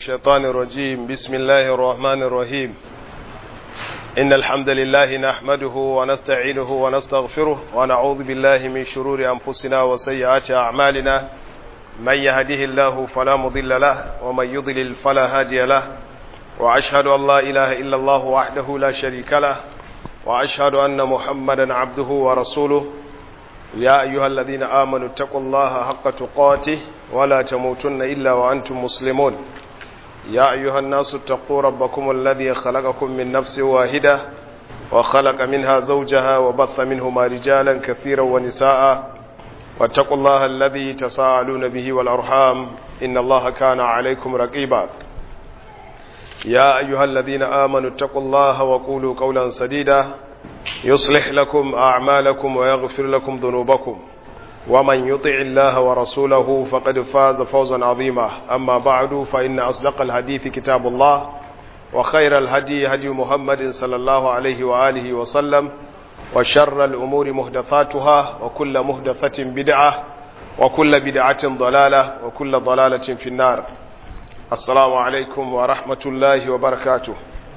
الشيطان الرجيم بسم الله الرحمن الرحيم إن الحمد لله نحمده ونستعينه ونستغفره ونعوذ بالله من شرور أنفسنا وسيئات أعمالنا من يهده الله فلا مضل له ومن يضلل فلا هادي له وأشهد أن لا إله إلا الله وحده لا شريك له وأشهد أن محمدا عبده ورسوله يا أيها الذين آمنوا اتقوا الله حق تقاته ولا تموتن إلا وأنتم مسلمون يا أيها الناس اتقوا ربكم الذي خلقكم من نفس واحدة وخلق منها زوجها وبث منهما رجالا كثيرا ونساء واتقوا الله الذي تساءلون به والأرحام إن الله كان عليكم رقيبا يا أيها الذين آمنوا اتقوا الله وقولوا قولا سديدا يصلح لكم أعمالكم ويغفر لكم ذنوبكم ومن يطع الله ورسوله فقد فاز فوزا عظيما أما بعد فإن أصدق الحديث كتاب الله وخير الهدي هدي محمد صلى الله عليه وآله وسلم وشر الأمور مهدثاتها وكل مهدثة بدعة وكل بدعة ضلالة وكل ضلالة في النار السلام عليكم ورحمة الله وبركاته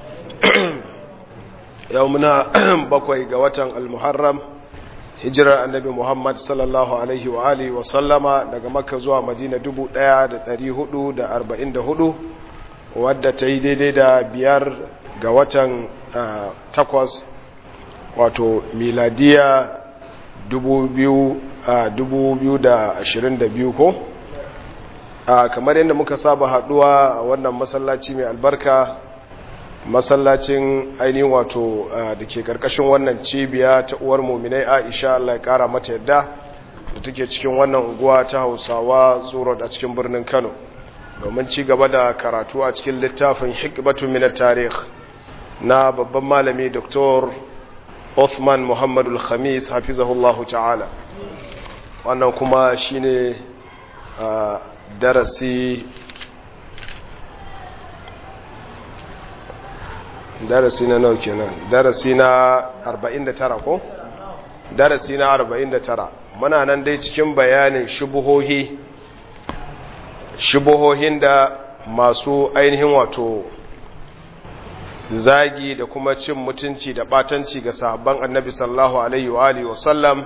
يومنا بقوي قوة المحرم hijirar annabi Muhammad sallallahu Alaihi wa alihi wa sallama daga makka zuwa madina 1444 wadda ta yi daidai da biyar ga watan takwas wato miladiya 2022 ko kamar yadda muka saba haduwa a wannan masallaci mai albarka masallacin ainihin wato da ke karkashin wannan cibiya ta uwar muminai aisha Allah ya kara mata yadda da take cikin wannan unguwa ta hausawa tsoro a cikin birnin kano domin ci gaba da karatu a cikin littafin hikbatu min tarih na babban malami dr Uthman Muhammadu Khamis hafizahullahu ta'ala wannan kuma shine darasi darasi na nau kenan darasi na 49 ko darasi na 49 muna nan dai cikin bayanin shubuhohi shubuhohin da masu ainihin wato zagi da kuma cin mutunci da batanci ga sahabban annabi sallallahu alaihi wa alihi wa sallam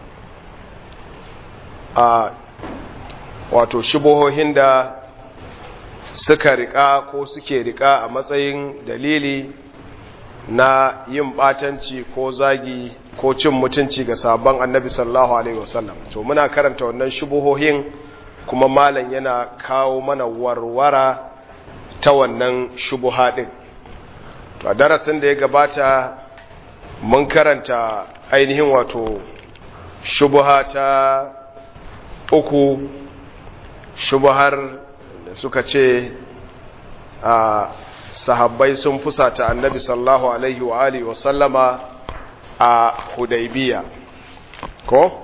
a wato shubuhohin da suka rika ko suke rika a matsayin dalili na yin batanci ko zagi ko cin mutunci ga sabon annabi sallallahu alaihi wasallam to muna karanta wannan shubuhohin kuma malam yana kawo mana warwara ta wannan shubuha din to a darasin da ya gabata mun karanta ainihin wato shubuha ta uku shubuhar da suka ce a sahabbai sun fusata annabi sallallahu alaihi wa alihi wa sallama a hudaybiya ko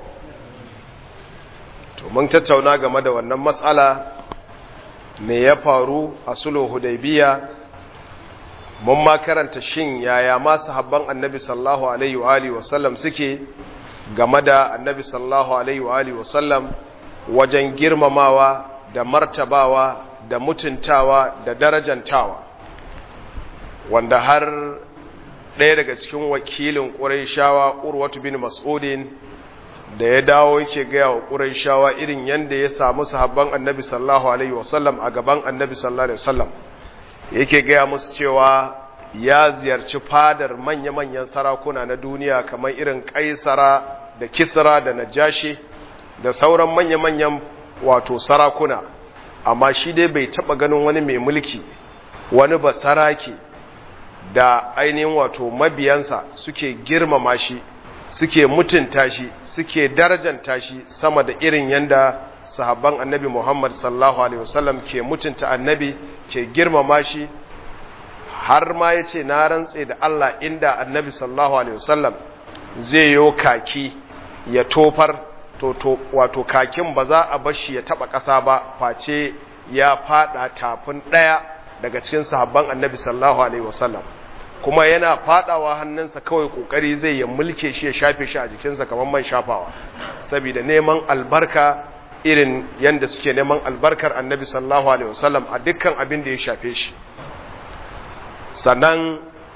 to mun tattauna game da wannan matsala me ya faru a sulhu hudaybiya mun ma karanta shin yaya ma sahabban annabi sallallahu alaihi wa alihi wa sallam suke game da annabi sallallahu alaihi wa alihi wa sallam wajen girmamawa da martabawa da mutuntawa da darajantawa wanda har ɗaya daga cikin wakilin ƙuraishawa urwatu bin mas'udin da ya dawo yake gaya wa ƙuraishawa irin yadda ya samu sahabban annabi sallallahu alaihi wasallam a gaban annabi sallallahu alaihi wasallam yake gaya musu cewa ya ziyarci fadar manya-manyan sarakuna na duniya kamar irin kaisara da kisra da najashi da sauran manya-manyan wato sarakuna amma shi dai bai taba ganin wani mai mulki wani basarake da ainihin wato mabiyansa suke girmama shi suke mutunta shi suke darajanta shi sama da irin yanda sahabban annabi Muhammad sallallahu alaihi wasallam ke mutunta annabi ke girmama shi har ma yace na rantse da Allah inda annabi sallallahu alaihi wasallam zai yo kaki ya tofar to to wato kakin ba za a bar shi ya taba ƙasa ba face ya fada tafin daya daga cikin sahabban annabi sallallahu alaihi wasallam kuma yana fadawa hannunsa kawai kokari zai ya mulke shi ya shafe shi a jikinsa kamar man shafawa saboda neman albarka irin yanda suke neman albarkar annabi sallallahu alaihi wasallam a dukkan abin da ya shafe shi sannan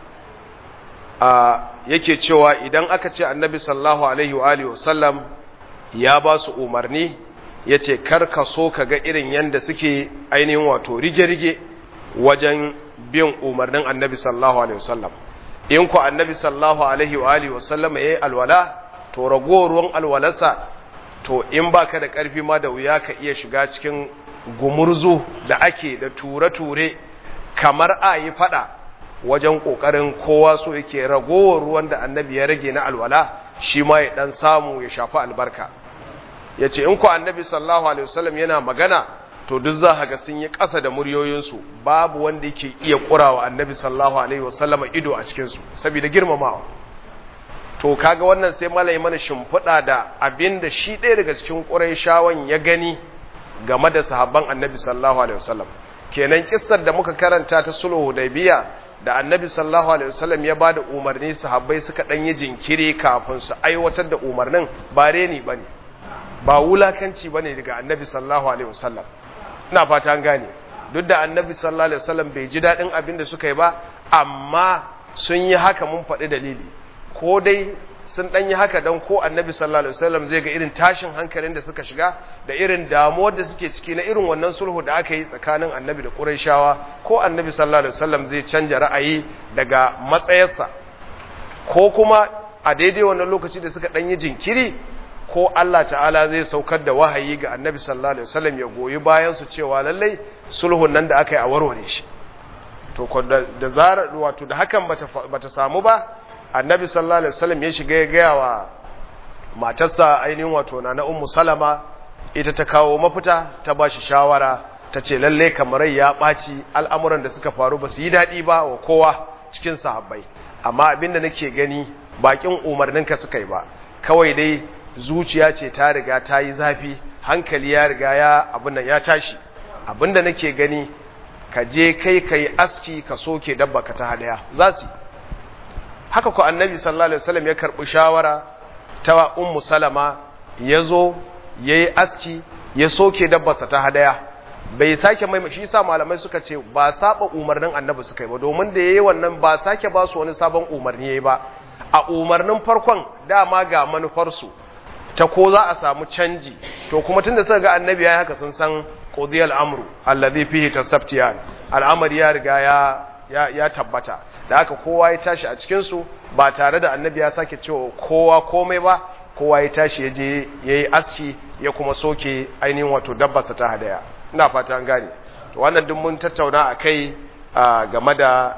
a yake cewa idan aka ce annabi sallallahu alaihi wa alihi wasallam ya ba su umarni ya ce karka so ka ga irin yanda suke ainihin wato rige-rige wajen bin umarnin annabi sallallahu alaihi wasallam in ku annabi sallallahu alaihi wa alihi wasallam ya yi alwala to ragowar ruwan alwalarsa to in baka da ƙarfi ma da wuya ka iya shiga cikin gumurzu da ake da ture-ture kamar a yi fada wajen ƙoƙarin kowa so yake ragowar ruwan da annabi ya rage na alwala shi ma ya ɗan samu ya shafi albarka ya ce in ku annabi sallallahu alaihi wasallam yana magana to duk za ga sun yi ƙasa da muryoyinsu babu wanda yake iya ƙurawa annabi sallallahu alaihi wasallam ido a cikinsu saboda girmamawa to kaga wannan sai malai mana shimfiɗa da abin da shi ɗaya daga cikin ƙurayshawan ya gani game da sahabban annabi sallallahu alaihi wasallam kenan kissar da muka karanta ta sulhu hudaybiya da annabi sallallahu alaihi wasallam ya bada umarni sahabbai suka dan yi jinkiri kafin su aiwatar da umarnin ba reni bane ba wulakanci bane daga annabi sallallahu alaihi wasallam ina fata an gane duk da annabi sallallahu alaihi wasallam bai ji dadin abin da suka yi ba amma sun yi haka mun faɗi dalili ko dai sun ɗan yi haka don ko annabi sallallahu alaihi wasallam zai ga irin tashin hankalin da suka shiga da irin damuwar da suke ciki na irin wannan sulhu da aka yi tsakanin annabi da ƙurayshawa ko annabi sallallahu alaihi wasallam zai canja ra'ayi daga matsayarsa ko kuma a daidai wannan lokaci da suka ɗan yi jinkiri ko Allah ta'ala zai saukar da wahayi ga annabi sallallahu alaihi wasallam ya goyi bayan su cewa lallai sulhun nan da aka yi a warware shi to da zarar wato da hakan bata bata samu ba annabi sallallahu alaihi wasallam ya shiga ya gaya wa matarsa ainihin wato na ummu salama ita ta kawo mafita ta ba shi shawara ta ce lalle kamarai ya ɓaci al'amuran da suka faru ba su yi daɗi ba wa kowa cikin sahabbai amma abinda nake gani bakin umarninka suka yi ba kawai dai zuciya ce ta riga ta yi zafi hankali ya riga ya abin ya tashi abinda nake gani ka je kai ka yi aski ka soke dabba ka ta hadaya za su haka ku annabi sallallahu alaihi wasallam ya karbi shawara ta ummu salama yazo yayi aski ya soke dabbarsa ta hadaya bai sake mai shi yasa malamai suka ce ba saba umarnin annabi suka yi ba domin da yayi wannan ba sake ba su wani sabon umarni yayi ba a umarnin farkon dama ga manufar su ta ko za a samu canji to kuma tunda suka ga annabi yayi haka sun san qudiyal amru alladhi fihi tastaftiyan al'amari ya riga ya ya tabbata da haka kowa ya tashi a cikinsu ba tare da annabi ya sake cewa kowa komai ba kowa ya tashi ya je ya yi aski ya kuma soke ainihin wato dabbarsa ta hadaya ina fata an gane to wannan duk mun tattauna a kai game da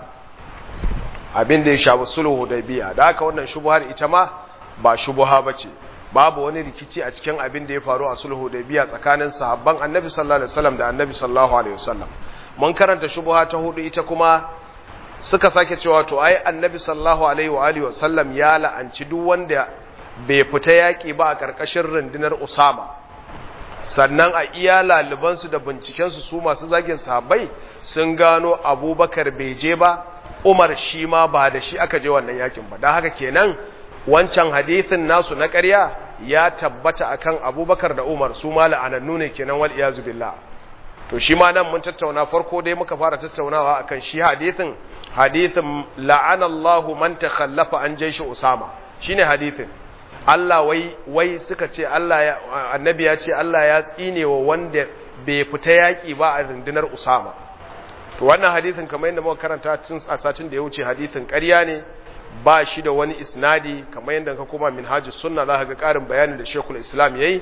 abin da ya shafi sulhu da biya da haka wannan shubuhar ita ma ba shubuha ba ce babu wani rikici a cikin abin da ya faru a sulhu da biya tsakanin sahabban annabi sallallahu alaihi wasallam da annabi sallallahu alaihi wasallam mun karanta shubuha ta hudu ita kuma suka sake cewa to ai annabi sallallahu alaihi wa alihi wasallam ya la'anci duk wanda bai fita yaki ba a karkashin rundunar Usama sannan a iya laliban su da binciken su su masu zagin sahabbai sun gano Abubakar bai je ba Umar shi ma ba da shi aka je wannan yakin ba dan haka kenan wancan hadisin nasu na ƙarya ya tabbata akan Abubakar da Umar su ma la'anannu ne kenan wal iyazu billah to shi ma nan mun tattauna farko dai muka fara tattaunawa akan shi hadisin hadithin la'anallahu man takhallafa an jaishi usama shine hadithin Allah wai wai suka ce Allah ya annabi ya ce Allah ya tsine wa wanda bai fita yaki ba a rundunar usama to wannan hadithin kamar yadda muka karanta tun a satin da ya wuce hadithin ƙarya ne ba shi da wani isnadi kamar yadda ka koma minhajus sunna za ka ga ƙarin bayani da Sheikhul Islam yayi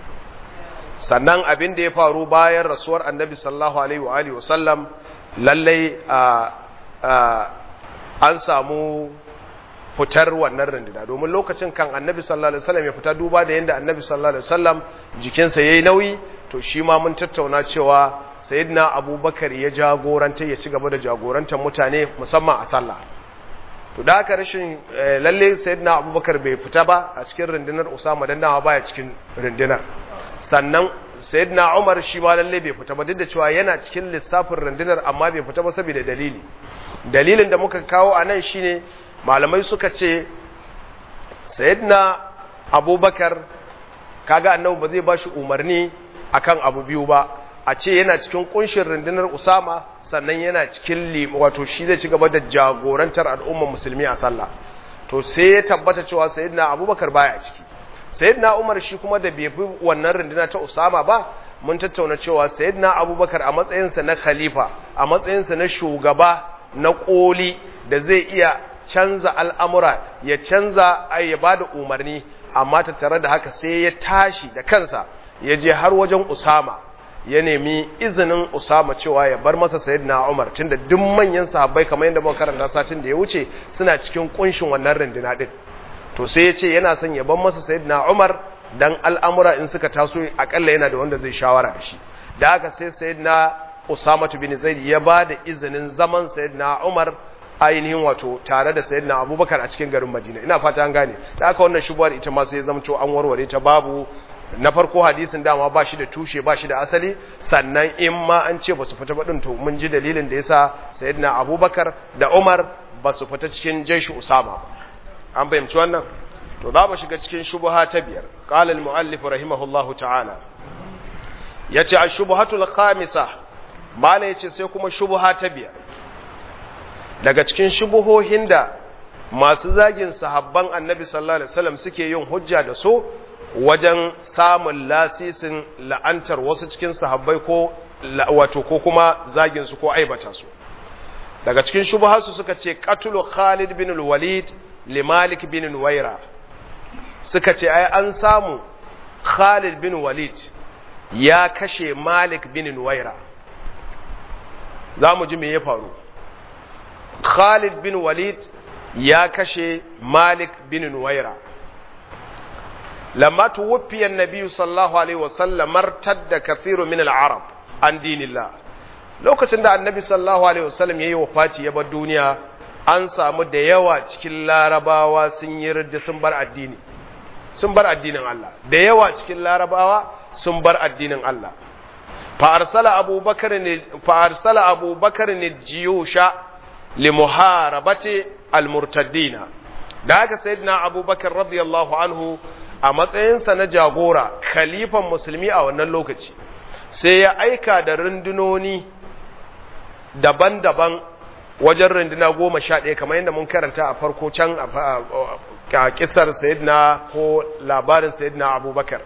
sannan abin da ya faru bayan rasuwar annabi sallallahu alaihi wa alihi wasallam lallai an samu fitar wannan runduna domin lokacin kan annabi sallallahu alaihi wasallam ya fita duba da yadda annabi sallallahu alaihi wasallam jikinsa yayi nauyi to shi ma mun tattauna cewa sayyidina abubakar ya jagoranta ya ci gaba da jagorantar mutane musamman a sallah to da haka rashin lalle sayyidina abubakar bai fita ba a cikin rundunar usama dan nawa baya cikin rundunar sannan sayyidina umar shi ma lalle bai fita ba duk da cewa yana cikin lissafin rundunar amma bai fita ba saboda dalili dalilin da muka kawo a nan shine malamai suka ce sayyidina abubakar kaga annabi ba zai ba shi umarni akan abu biyu ba a ce yana cikin kunshin rundunar usama sannan yana cikin wato shi zai ci gaba da jagorantar al'ummar musulmi a sallah to sai ya tabbata cewa sayyidina abubakar baya ciki sayyidina umar shi kuma da bai bi wannan runduna ta usama ba mun tattauna cewa sayyidina abubakar a matsayinsa na khalifa a matsayinsa na shugaba na koli da zai iya canza al'amura ya canza ai ya bada umarni amma tattare da haka sai ya tashi da kansa ya je har wajen usama ya nemi izinin Usama cewa ya bar masa Sayyidina Umar tunda duk manyan sahabbai kamar yadda muka karanta satin da ya wuce suna cikin kunshin wannan runduna din to sai ya ce yana son ya bar masa Sayyidina Umar dan al'amura in suka taso akalla yana da wanda zai shawara da shi da haka sai Sayyidina Usama bin Zaid ya ba da izinin zaman Sayyidina Umar ainihin wato tare da Sayyidina Abubakar a cikin garin Madina ina fata an gane da haka wannan shubuwar ita ma sai ya zamto an warware ta babu na farko hadisin dama ba shi da tushe ba shi da asali sannan in ma an ce ba su fita baɗin to mun ji dalilin da yasa sayyidina abubakar da umar ba su fita cikin jeshi usama an fahimci wannan to za mu shiga cikin shubuha ta biyar qala al muallif rahimahullahu ta'ala yace a shubuhatul khamisa mala yace sai kuma shubuha ta biyar daga cikin shubuhohin da masu zagin sahabban annabi sallallahu alaihi wasallam suke yin hujja da su wajen samun lasisin la'antar wasu cikin sahabbai ko wato ko kuma zagin su ko aibata su daga cikin shubhasu suka ce qatlu Khalid bin al-Walid li Malik bin Nuwaira suka ce ai an samu Khalid bin Walid ya kashe Malik bin Nuwaira zamu ji me ya faru Khalid bin Walid ya kashe Malik bin Nuwaira لما توفي النبي صلى الله عليه وسلم ارتد كثير من العرب عن دين الله lokacin da annabi sallallahu alaihi wasallam yayi wafati ya bar duniya an samu da yawa cikin larabawa sun yi ridda sun bar addini sun bar addinin Allah da yawa cikin larabawa sun bar addinin Allah fa arsala abubakar ne fa arsala abubakar ne jiyusha li muharabati al murtaddina da haka sayyidina abubakar radiyallahu anhu a matsayinsa na jagora khalifan musulmi a wannan lokaci sai ya aika da rundunoni daban-daban wajen runduna goma sha ɗaya kamar yadda mun karanta a farko can a kisar sayidina ko labarin sayidina abubakar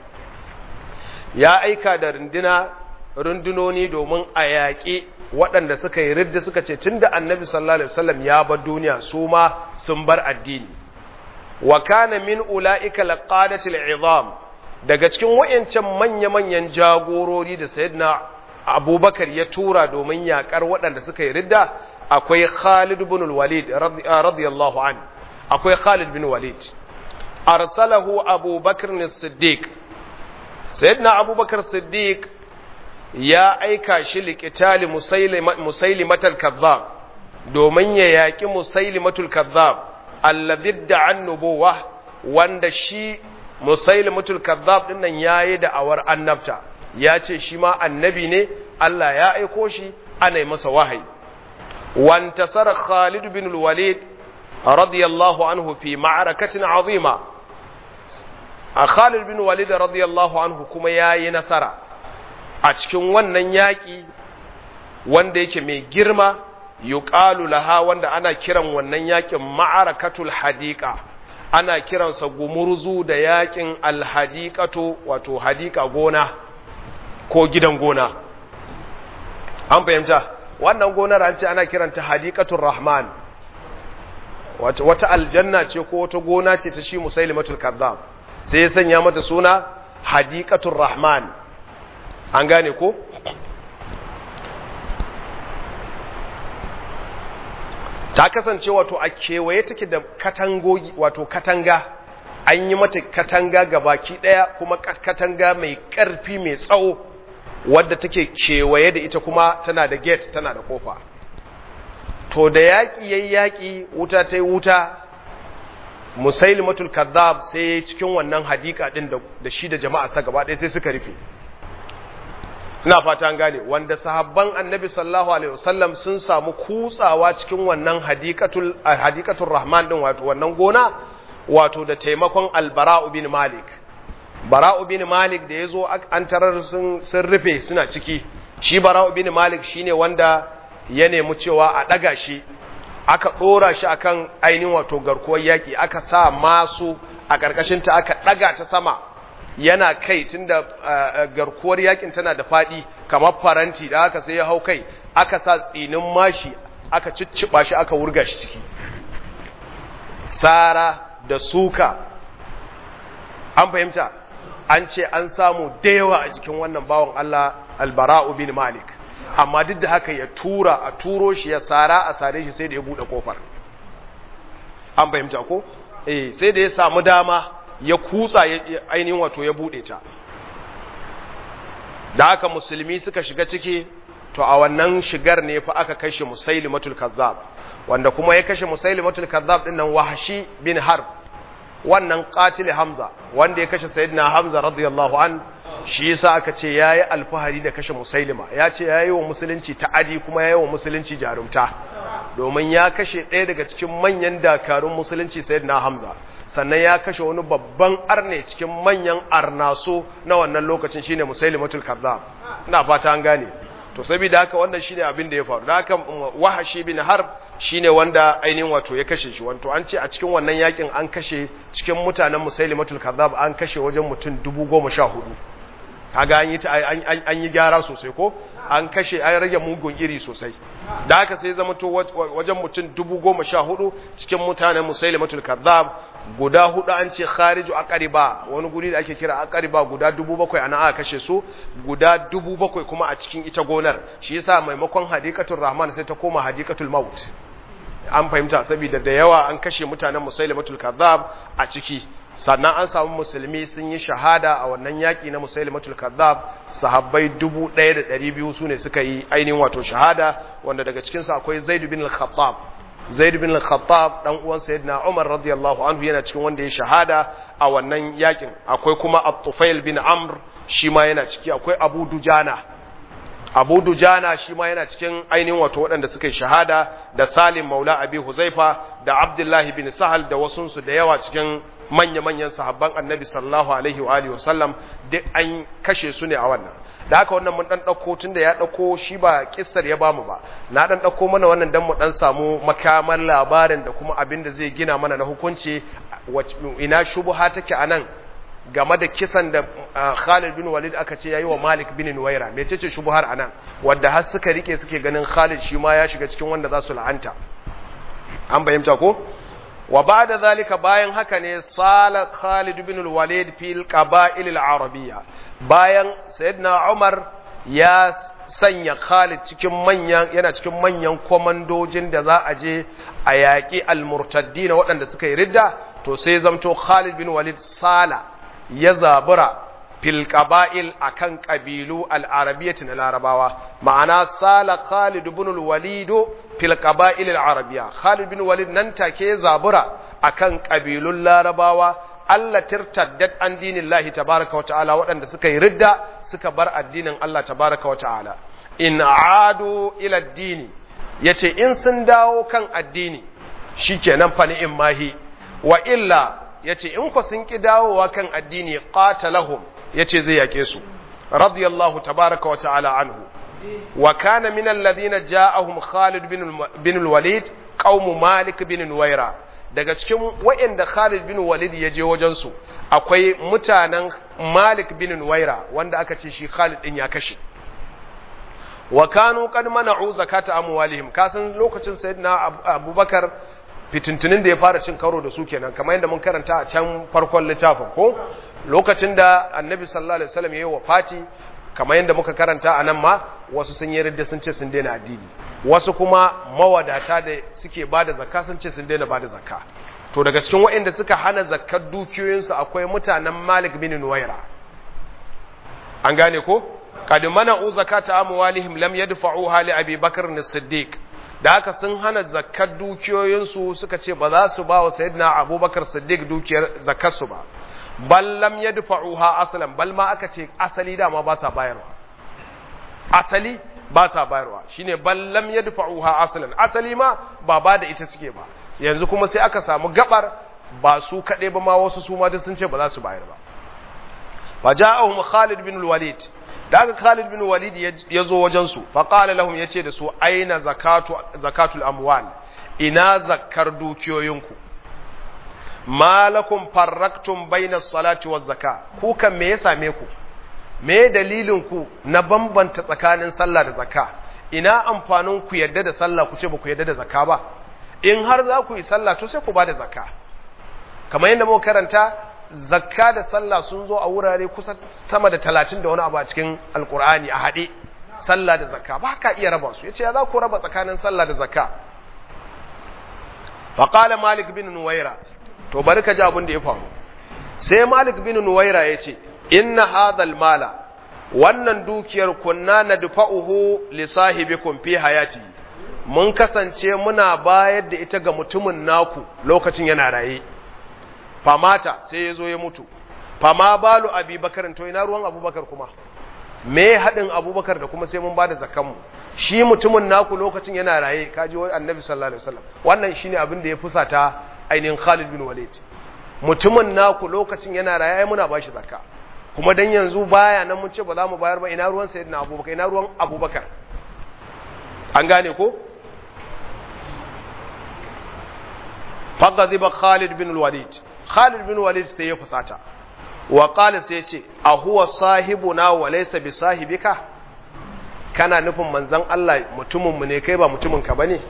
ya aika da runduna rundunoni domin a yaƙi waɗanda suka yi ridda suka ce tun da annabi sallallahu alaihi wasallam ya bar duniya su ma sun bar addini wa kana min ula'ika laqadatil izam daga cikin wayancan manya-manyan jagorori da sayyidina abubakar ya tura domin yakar waɗanda suka yi ridda akwai khalid ibn walid radiyallahu an akwai khalid bin walid arsalahu abubakar as-siddiq sayyidina abubakar siddiq ya aika shi liqitali musailimatul kazzab domin ya yaki musailimatul kazzab alladhi da'an nubuwa wanda shi musailimatul kazzab din nan yayi da awar annabta ya ce shi ma annabi ne Allah ya aiko shi ana masa wahayi wantasara Khalid bin al-Walid radiyallahu anhu fi ma'arakatin azima a Khalid bin Walid radiyallahu anhu kuma yayi nasara a cikin wannan yaki wanda yake mai girma yuqalu laha wanda ana kiran wannan yakin ma'arakatul hadiqa ana kiransa gumurzu da yakin alhadiqatu wato hadiqa gona ko gidan gona an fahimta wannan gonar an ce ana kiranta hadiqatul rahman wato wata aljanna ce ko wata gona ce ta shi musailimatul kazzab sai ya sanya mata suna hadiqatul rahman an gane ko ta kasance wato a kewaye take da katangogi wato katanga an yi mata katanga gabaki daya kuma katanga mai karfi mai tsawo wadda take kewaye da ita kuma tana da gate tana da kofa to da yaƙi yayi yaƙi wuta ta yi wuta musailimatul kazzab sai cikin wannan hadika din da shi da jama'a sa gaba ɗaya sai suka rufe ina fata an gane wanda sahabban annabi sallallahu alaihi wasallam sun samu kutsawa cikin wannan hadikatul hadikatul rahman din wato wannan gona wato da taimakon albara'u bin malik bara'u bin malik da ya zo an tarar sun rufe suna ciki shi bara'u bin malik shine wanda ya nemi cewa a ɗaga shi aka ɗora shi akan ainihin wato garkuwar yaƙi aka sa masu a ƙarƙashinta aka ɗaga ta sama yana kai tunda garkuwar yaƙin tana da faɗi kamar faranti da aka sai ya hau kai aka sa tsinin mashi aka cicciɓa shi aka wurga shi ciki sara da suka an fahimta an ce an samu da yawa a jikin wannan bawan Allah albara'u bin malik amma duk da haka ya tura a turo shi ya sara a sare shi sai da ya bude kofar an fahimta ko eh sai da ya samu dama ya kutsa ainihin wato ya bude ta da haka musulmi suka shiga ciki to a wannan shigar ne fa aka kashe musailimatul kazzab wanda kuma ya kashe musailimatul kazzab din nan wahshi bin harb wannan qatil hamza wanda ya kashe sayyidina hamza radiyallahu an shi yasa aka ce yayi alfahari da kashe musailima ya ce yayi wa musulunci ta'adi kuma yayi wa musulunci jarumta domin ya kashe ɗaya daga cikin manyan dakarun musulunci sayyidina hamza sannan ya kashe wani babban arne cikin manyan arnaso na wannan lokacin shine musailimatul kazzab ina fata an gane to saboda haka wannan shine abin da ya faru da haka wahashi bin harb shine wanda ainihin wato ya kashe shi wato an ce a cikin wannan yakin an kashe cikin mutanen musailimatul kazzab an kashe wajen mutum dubu goma sha hudu kaga an yi an yi gyara sosai ko an kashe an rage mugun iri sosai da haka sai zama to wajen mutum dubu goma sha hudu cikin mutanen musailimatul kazzab guda hudu an ce khariju aqariba wani guri da ake kira aqariba guda dubu bakwai ana aka kashe su guda dubu bakwai kuma a cikin ita gonar shi yasa maimakon hadikatul rahman sai ta koma hadikatul maut an fahimta saboda da yawa an kashe mutanen musailimatul kazzab a ciki sannan an samu musulmi sun yi shahada a wannan yaƙi na musailimatul kazzab sahabbai 1200 su ne suka yi ainihin wato shahada wanda daga cikinsu akwai zaid bin al-khattab zaid bin al-khattab dan uwan sayyidina umar radiyallahu anhu yana cikin wanda ya shahada a wannan yaƙin akwai kuma at-tufail bin amr shi ma yana ciki akwai abu dujana abu dujana shi ma yana cikin ainihin wato waɗanda suka yi shahada da salim maula abi huzaifa da abdullahi bin sahal da wasunsu da yawa cikin manya-manyan sahabban annabi sallallahu alaihi wa alihi wasallam duk an kashe su ne a wannan da haka wannan mun dan dauko tunda ya dauko shi ba kissar ya bamu ba na dan dauko mana wannan dan mu dan samu makamar labarin da kuma abin da zai gina mana na hukunci ina shubha take anan game da kisan da Khalid bin Walid aka ce yayi wa Malik bin Nuwaira mecece shubhar anan wanda har suka rike suke ganin Khalid shi ma ya shiga cikin wanda za su la'anta an bayyanta ko wa ba'da zalika bayan haka ne sala Khalid bin Walid fil qaba'il al-arabiyya bayan sayyidina Umar ya sanya Khalid cikin manyan yana cikin manyan komandojin da za a je a yaƙi al-murtaddin waɗanda suka yi ridda to sai zamto Khalid bin Walid sala ya zabura fil qaba'il akan qabilu al-arabiyyati na larabawa ma'ana sala Khalid ibn al-Walid fil qaba'il al-arabiyya Khalid bin Walid nan take zabura akan qabilun larabawa Allah tirtaddat an dinin Allah tabaraka wa ta'ala waɗanda suka yi ridda suka bar addinin Allah tabaraka wa ta'ala in adu ila addini yace in sun dawo kan addini shikenan fa ni'im mahi wa illa yace in ku sun ki dawowa kan addini qatalahum yace zai yake su radiyallahu tabaraka wa ta'ala anhu wa kana min alladhina ja'ahum Khalid bin bin al-Walid qaum Malik bin Nuwaira daga cikin wayanda Khalid bin Walid ya je wajen su akwai mutanen Malik bin Nuwaira wanda aka ce shi Khalid din ya kashe wa kanu qad mana'u zakata amwalihim kasan lokacin sayyidina Abubakar fitintunin da ya fara cin karo da su kenan kamar yadda mun karanta a can farkon littafin ko lokacin da annabi sallallahu alaihi wasallam yayi wafati kamar yadda muka karanta a nan ma wasu sun yi ridda sun ce sun daina addini wasu kuma mawadata da suke bada zakka sun ce sun daina bada zakka to daga cikin waɗanda suka hana zakkar dukiyoyinsu akwai mutanen Malik bin Nuwaira an gane ko qad mana'u zakata amwalihim lam yadfa'uha li Abi Bakr as-Siddiq da haka sun hana zakkar dukiyoyinsu suka ce ba za su ba wa sayyidina abubakar siddiq dukiyar zakarsu ba bal lam yadfa'uha aslan bal ma aka ce asali dama ba sa bayarwa asali ba sa bayarwa shine bal lam yadfa'uha aslan asali ma ba ba da ita suke ba yanzu kuma sai aka samu gabar ba su kaɗai ba ma wasu su ma duk sun ce ba za su bayar ba faja'ahum Khalid bin Walid da aka Khalid bin Walid ya zo wajen su fa qala lahum yace da su aina zakatu zakatul amwal ina zakkar dukiyoyinku malakum farraktum bainas salati waz zaka ku kan me ya same ku me dalilin ku na bambanta tsakanin sallah da zakka ina amfanin ku yadda da sallah ku ce ba ku yadda da zakka ba in har za ku yi sallah to sai ku ba da zakka kamar yadda muka karanta zakka da sallah sun zo a wurare kusa sama da talatin da wani abu a cikin alkur'ani a haɗe sallah da zakka ba ka iya raba su ya ce ya za ku raba tsakanin sallah da zakka faƙala malik bin nuwaira to bari ka ji abin da ya faru sai malik bin nuwaira ya ce inna hadal mala wannan dukiyar kunna na dufa'uhu li sahibikum fi hayati mun kasance muna bayar da ita ga mutumin naku lokacin yana raye famata sai ya zo ya mutu fama balu abubakar to ina ruwan abubakar kuma me haɗin abubakar da kuma sai mun ba da zakanmu shi mutumin naku lokacin yana raye kaji wai annabi sallallahu alaihi wasallam wannan shine abin da ya fusata ainihin Khalid bin Walid mutumin naku lokacin yana raye ai muna bashi zakka kuma dan yanzu baya nan mun ce ba za mu bayar ba ina ruwan sayyidina abubakar ina ruwan abubakar an gane ko faqadiba Khalid bin Walid Khalid bin Walid sai ya fusata wa qala sai ya ce a huwa sahibuna wa laysa bi sahibika kana nufin manzon Allah mutumin mu ne kai ba mutumin ka bane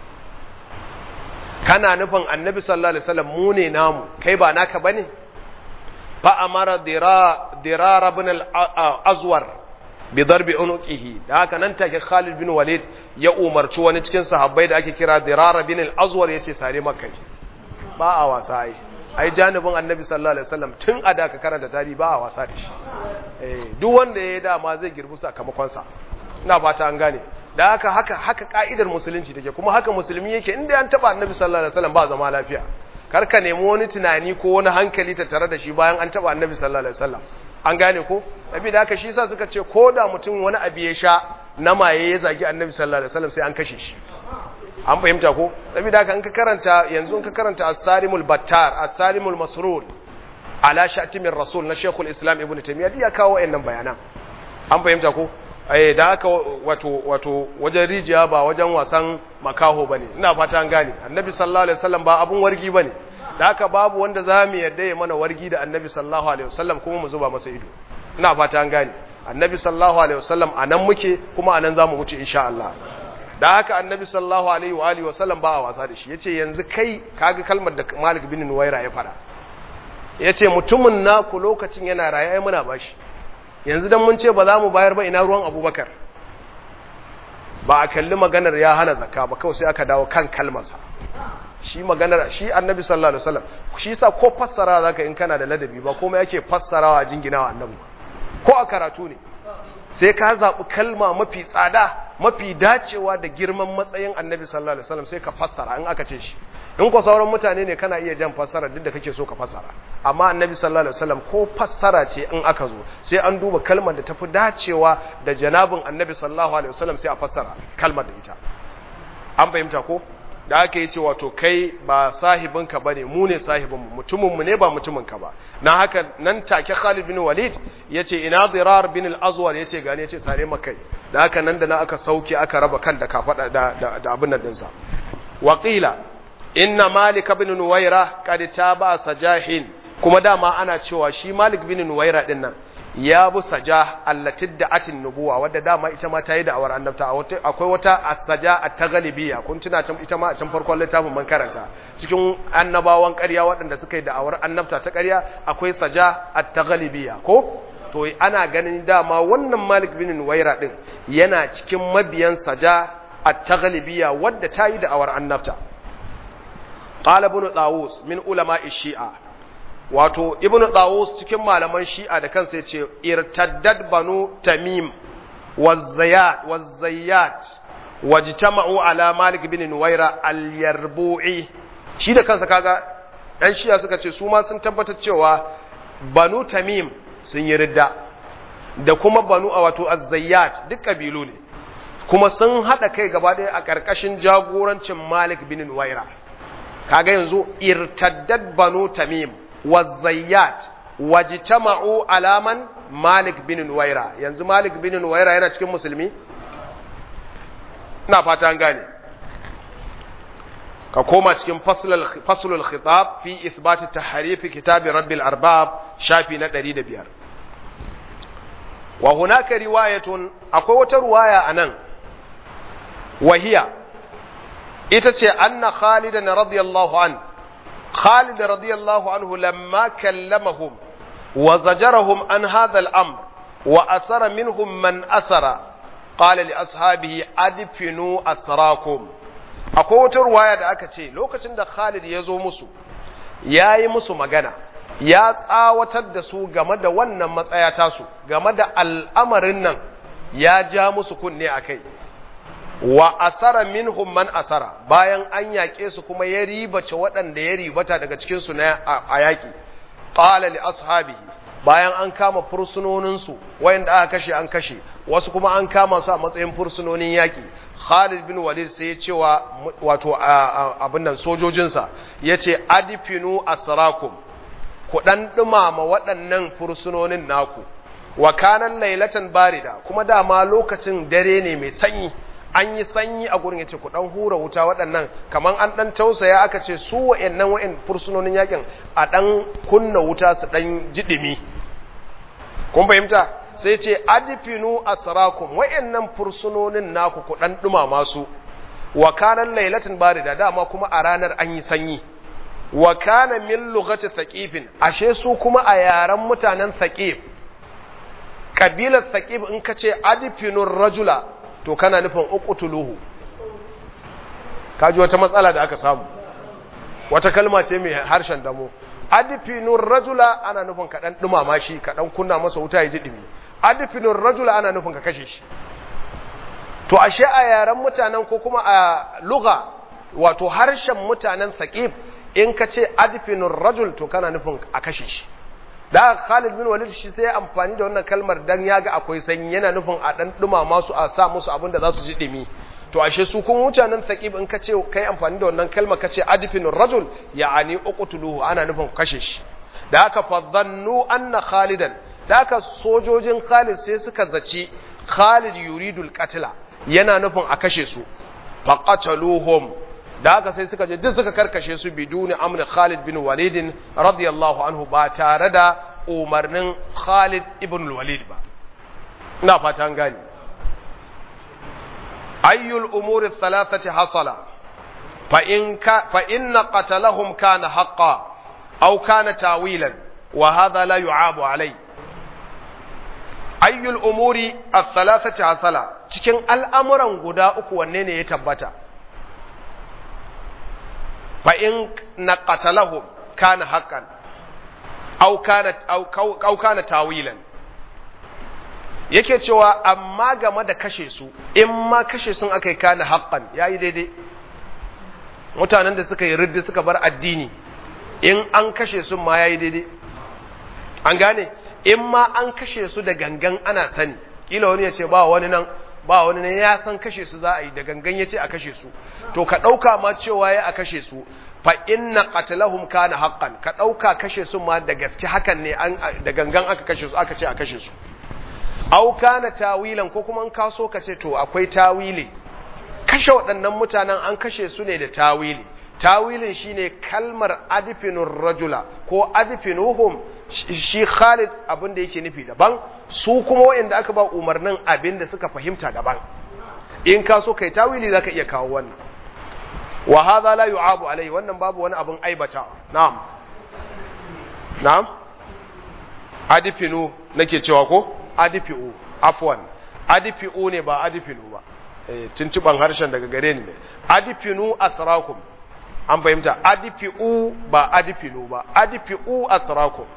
kana nufin annabi sallallahu alaihi wasallam mu ne namu kai ba naka bane fa amara dira dirar ibn al-azwar bi darbi unuqihi da haka nan take Khalid bin Walid ya umarci wani cikin sahabbai da ake kira dirar ibn al-azwar yace sare maka ba a wasa ai ai janibin annabi sallallahu alaihi wasallam tun a da ka karanta tarihi ba a wasa da shi eh duk wanda ya dama zai girbi sakamakon sa ina fata an gane da haka haka haka ka'idar musulunci take kuma haka musulmi yake inda an taba annabi sallallahu alaihi wasallam ba zama lafiya kar ka nemi wani tunani ko wani hankali ta tare da shi bayan an taba annabi sallallahu alaihi wasallam an gane ko nabi da haka shi yasa suka ce ko da mutum wani abu ya sha na maye ya zagi annabi sallallahu alaihi wasallam sai an kashe shi an fahimta ko saboda haka in ka karanta yanzu in ka karanta as-sarimul battar as-sarimul masrur ala shatimin rasul na shekul islam ibnu taymiyyah ya kawo wayannan bayanan an fahimta ko eh da haka wato wato wajen rijiya ba wajen wasan makaho bane ina fata an gane annabi sallallahu alaihi wasallam ba abun wargi bane da haka babu wanda zamu yadda ya mana wargi da annabi sallallahu alaihi wasallam kuma mu zuba masa ido ina fata an gane annabi sallallahu alaihi wasallam anan muke kuma anan zamu wuce insha Allah da haka annabi sallallahu alaihi wa alihi wasallam ba a wasa da shi yace yanzu kai kaga kalmar da Malik bin Nuwaira ya fada yace mutumin naku lokacin yana raye ai muna bashi yanzu dan mun ce ba za mu bayar ba ina ruwan Abubakar ba a kalli maganar ya hana zakka ba kawai sai aka dawo kan kalmarsa shi maganar shi annabi sallallahu alaihi wasallam shi yasa ko fassara zaka in kana da ladabi ba komai yake fassarawa jinginawa annabi ko a karatu ne sai ka zaɓi kalma mafi tsada mafi dacewa da girman matsayin annabi sallallahu alaihi wasallam sai ka fassara in aka ce shi in ko sauran mutane ne kana iya jan fassara duk da kake so ka fassara amma annabi sallallahu alaihi wasallam ko fassara ce in aka zo sai an duba kalmar da tafi dacewa da janabin annabi sallallahu alaihi wasallam sai a fassara kalmar da ita an fahimta ko da aka yi ce wato kai ba sahibinka ba ne mu ne sahibinmu mutuminmu ne ba mutuminka ba na haka nan take Khalid bin Walid ya ce ina zirar bin al-azwar ya ce gane ya ce sare makai da haka nan da na aka sauke aka raba kan da kafaɗa da, da, abin nan dinsa waƙila inna malik bin nuwaira kad taba sajahin kuma dama ana cewa shi malik bin nuwaira din nan ya bu saja allati da'atin nubuwa wadda dama ita ma ta yi da'awar annabta akwai wata as-saja at-taghlibiya kun tuna can ita ma a can farkon littafin man karanta cikin annabawan ƙarya waɗanda suka yi da'awar annabta ta ƙarya akwai saja at-taghlibiya ko to ana ganin dama wannan Malik bin Nuwaira din yana cikin mabiyan saja at-taghlibiya wadda ta yi da'awar annabta qala ibn Tawus min ulama'i shi'a wato ibn Tawus cikin malaman Shi'a da kansa yace irtaddad banu Tamim wazzayat wazzayat wajtama'u ala Malik bin Nuwaira al-Yarbu'i shi da kansa kaga dan Shi'a suka ce su ma sun tabbatar cewa banu Tamim sun yi ridda da kuma banu wato az-Zayyat duk kabilu ne kuma sun hada kai gaba ɗaya a ƙarƙashin jagorancin Malik bin Nuwaira kaga yanzu irtaddad banu Tamim wazayyat wajtama'u alaman Malik bin Nuwaira yanzu Malik bin Nuwaira yana cikin musulmi ina fata an gane ka koma cikin faslul khitab fi ithbat tahrif kitab rabbil arbab shafi na 105 wa hunaka riwayatun akwai wata riwaya anan wahiya ita ce anna khalidan radiyallahu an khalid radiyallahu anhu lamma kallamahum wa zajarahum an hadha al-amr wa asara minhum man asara qala li ashabihi adfinu asrakum akwai wata ruwaya da aka ce lokacin da Khalid ya zo musu ya yi musu magana ya tsawatar da su game da wannan matsaya tasu game da al'amarin nan ya ja musu kunne a kai wa asara minhum man asara bayan an yaƙe su kuma ya ribace waɗanda ya ribata daga cikinsu na a yaƙi ƙala li ashabihi bayan an kama fursunoninsu wayanda aka kashe an kashe wasu kuma an kama su a matsayin fursunonin yaƙi Khalid bin Walid sai ya ce wa wato abin nan sojojinsa ya ce adifinu asrakum ku dan dumama waɗannan fursunonin naku wa kanan lailatan barida kuma dama lokacin dare ne mai sanyi an yi sanyi a gurin yace ku dan hura wuta waɗannan kaman an dan tausaya aka ce su wa'annan wa'in fursunonin yakin a dan kunna wuta su dan jidimi kun fahimta sai ce adifinu asrakum wa'annan fursunonin naku ku dan dumama su wa kana lailatin barida dama kuma a ranar an yi sanyi wa kana min lughati thaqifin ashe su kuma a yaran mutanen thaqif kabilar thaqif in ka ce adifinu rajula to kana nufin uqtuluhu kaji wata matsala da aka samu wata kalma ce mai harshen damo adifinu rajula ana nufin ka dan dumama shi ka dan kunna masa wuta ya ji dimi adifinu rajula ana nufin ka kashe shi to ashe a yaren mutanen ko kuma a lugha wato harshen mutanen saqif in ka ce adifinu rajul to kana nufin a kashe shi da Khalid bin Walid shi sai amfani da wannan kalmar dan yaga akwai sanyi yana nufin a dan dumama su a sa musu abin da za su ji dimi to ashe su kun mutanen saqif in ka ce kai amfani da wannan kalmar ka ce adifinu rajul ya'ani uqtuluhu ana nufin kashe shi da haka fadhannu anna khalidan da haka sojojin Khalid sai suka zaci Khalid yuridul qatla yana nufin a kashe su faqataluhum da haka sai suka je duk suka karkashe su biduni amri Khalid bin Walid radiyallahu anhu ba tare da umarnin Khalid ibn Walid ba ina fata an gani ayyul umuri thalathati hasala fa in ka fa inna qatalahum kana haqqan aw kana tawilan wa hadha la yu'abu alayhi ayyul umuri as-salasati hasala cikin al'amuran guda uku wanne ne ya tabbata fa in naqatalahum kana haqqan aw kana aw kana tawilan yake cewa amma game da kashe su in ma kashe sun akai kana haqqan yayi daidai mutanen da suka yi riddi suka bar addini in an kashe su ma yayi daidai an gane in ma an kashe su da gangan ana sani kila wani ya ce ba wani nan ba wani ne ya san kashe su za a yi da gangan ya ce a kashe su to ka ɗauka ma cewa ya a kashe su fa inna qatlahum kana haqqan ka ɗauka kashe su ma da gaske hakan ne an da gangan aka kashe su aka ce a kashe su au kana tawilan ko kuma an kaso ka ce to akwai tawili kashe waɗannan mutanen an kashe su ne da tawili tawilin shine kalmar adfinur rajula ko adfinuhum shi Khalid abin da yake nufi daban su kuma waɗanda aka ba umarnin abin da suka fahimta daban in ka so kai tawili zaka iya kawo wannan wa hadha la yu'abu alai wannan babu wani abin aibata na'am na'am adifinu nake cewa ko adifiu afwan adifiu ne ba adifinu ba eh tuntuban harshen daga gare ni ne adifinu asrakum an fahimta adifiu ba adifinu ba adifiu asrakum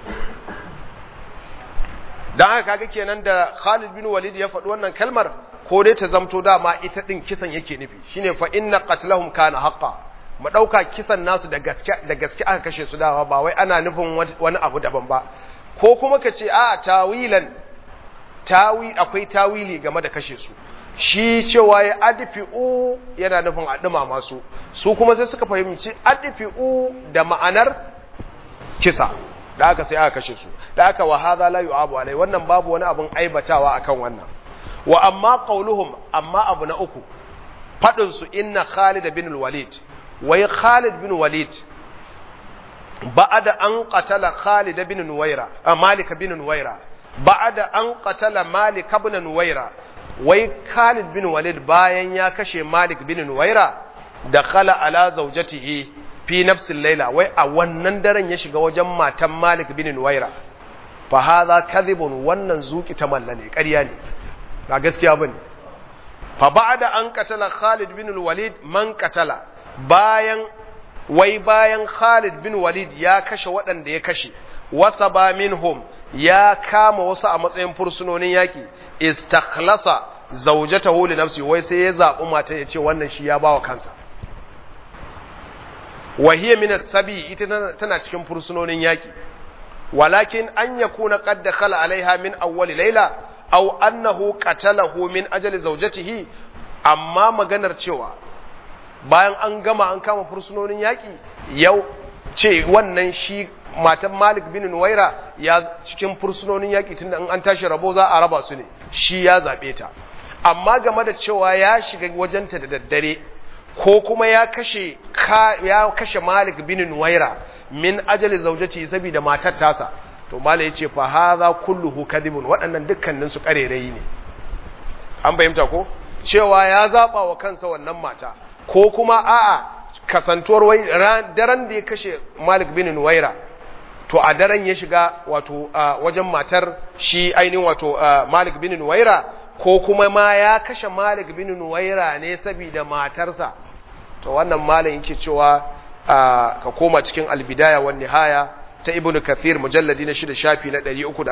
dan haka kaga kenan da Khalid bin Walid ya faɗi wannan kalmar ko dai ta zamto dama ita din kisan yake nufi shine fa inna qatlahum kana haqqan mu dauka kisan nasu da gaske da gaske aka kashe su dama ba wai ana nufin wani abu daban ba ko kuma ka ce a tawilan tawi akwai tawili game da kashe su shi cewa ya adfi'u yana nufin a ɗuma masu su kuma sai suka fahimci adfi'u da ma'anar kisa da aka sai aka kashe su da aka wa hadha la yu'abu alai wannan babu wani abun aibatawa akan wannan wa amma qauluhum amma abu na uku fadin su inna Khalid bin Walid wai Khalid bin Walid ba'da an qatala Khalid bin Nuwaira Malik bin Nuwaira ba'da an qatala Malik bin Nuwaira wai Khalid bin Walid bayan ya kashe Malik bin Nuwaira da khala ala zawjatihi fi nafsil laila wai a wannan daren ya shiga wajen matan Malik bin Nuwaira fa hadha kadhibun wannan zuki ta mallane ƙarya ne ba gaskiya bane fa ba'da an qatala Khalid bin Walid man qatala bayan wai bayan Khalid bin Walid ya kashe waɗanda ya kashe wasa ba minhum ya kama wasu a matsayin fursunonin yaƙi istakhlasa zaujatahu li nafsi wai sai ya zaɓi mata ya ce wannan shi ya bawa kansa wa hiya min as-sabi ita tana cikin fursunonin yaƙi walakin an yakuna qad dakhala alaiha min awwal layla aw annahu qatalahu min ajali zawjatihi amma maganar cewa bayan an gama an kama fursunonin yaƙi yau ce wannan shi matan Malik bin Nuwaira ya cikin fursunonin yaƙi tunda in an tashi rabo za a raba su ne shi ya zaɓe ta amma game da cewa ya shiga wajenta da daddare ko kuma ya kashe ya kashe Malik bin Nuwaira min ajali zaujati saboda matar tasa to Malik yace fa hadha kulluhu kadhibun waɗannan dukkanin su karerayi ne an fahimta ko cewa ya zaba wa kansa wannan mata ko kuma a'a kasantuwar wai daren da ya kashe Malik bin Nuwaira to a daren ya shiga wato wajen matar shi ainihin wato Malik bin Nuwaira ko kuma ma ya kashe Malik bin Nuwaira ne saboda matarsa to wannan malam yake cewa ka koma cikin albidaya wan nihaya ta Ibn Kathir mujalladi na shida shafi na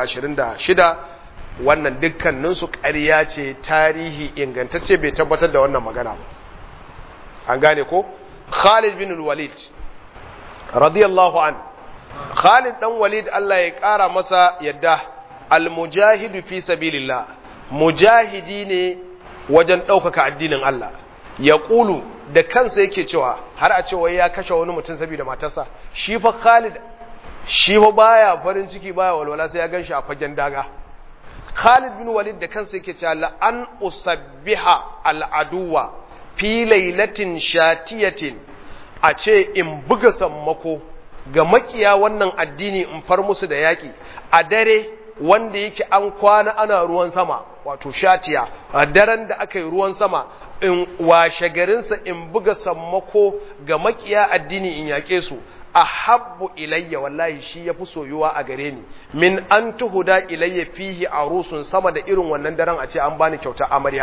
326 wannan dukkanin su ƙarya ce tarihi ingantacce bai tabbatar da wannan magana ba an gane ko Khalid bin Walid radiyallahu an Khalid dan Walid Allah ya ƙara masa yadda al-mujahidu fi sabilillah mujahidi ne wajen ɗaukaka addinin Allah ya ƙulu da kansa yake cewa har a cewa ya kashe wani mutum saboda matarsa shi fa Khalid shi fa baya farin ciki baya walwala sai ya ganshi a fagen daga Khalid bin Walid da kansa yake cewa la an usabbiha al-aduwa fi lailatin shatiyatin a ce in buga sammako ga makiya wannan addini in far musu da yaki a dare wanda yake an kwana ana ruwan sama wato shatiya a daren da aka yi ruwan sama in washe garinsa in buga sammako ga makiya addini in yaƙe su a habbu ilayya wallahi shi ya fi soyuwa a gare ni min an tuhuda ilayya fihi a rusun sama da irin wannan daren a ce an bani kyauta amarya